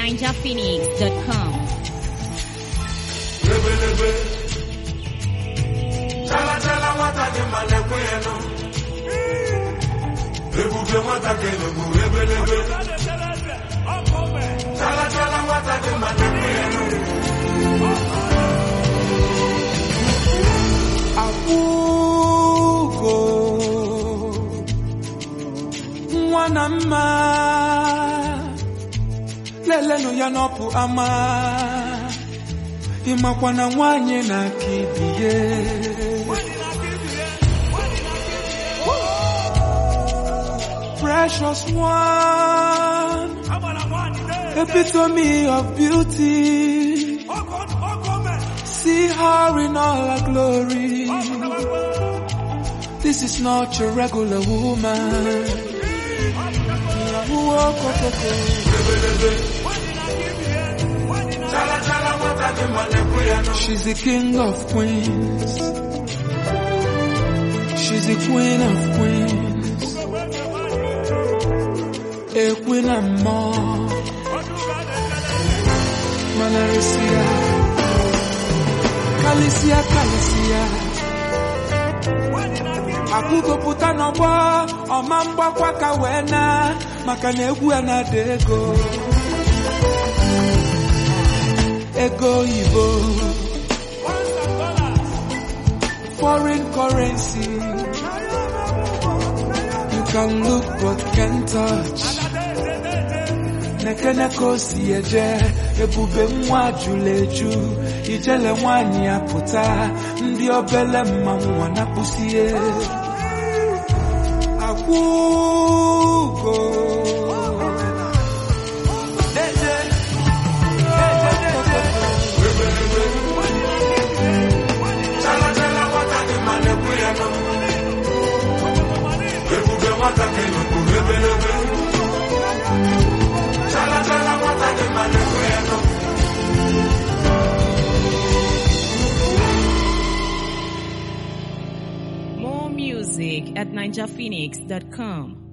ninjaphoenix.com. lebelebe chala chala nwata dị mma na-ekwe ya nụ ebube nwata kelegbu ebelebe chala chala nwata dị mma na-ekwe ya nụ akwụgo nwa na mma lelenụ ya n'ọpụ ama ịmakwa na nwanyị na-aka ibie precious one epitome of beauty see her in all her glory This is not your regular woman. chala chala nwata dị mma na-ekwe ya nụ She's the king of queens. She's the queen of queens. A queen and more. Manarisia. Kalisia, Kalisia. Akụgopụta n'ọgbọ ọma mgbakwa ka wee na maka na egwu ya na-ada ego ego oyibo foreign currency you can look but can't touch nekene ka o si eje ebube nwa jụrụ eju ijele nwanyị ya pụta ndị obele mmanwụ wanapụsie akwụgo chala chala nwata dị mma na-ekwe ya nụ ebube nwata kelegbu ebelebe chala chala nwata dị mma na-ekwe ya nụ More music at ninjaphoenix.com.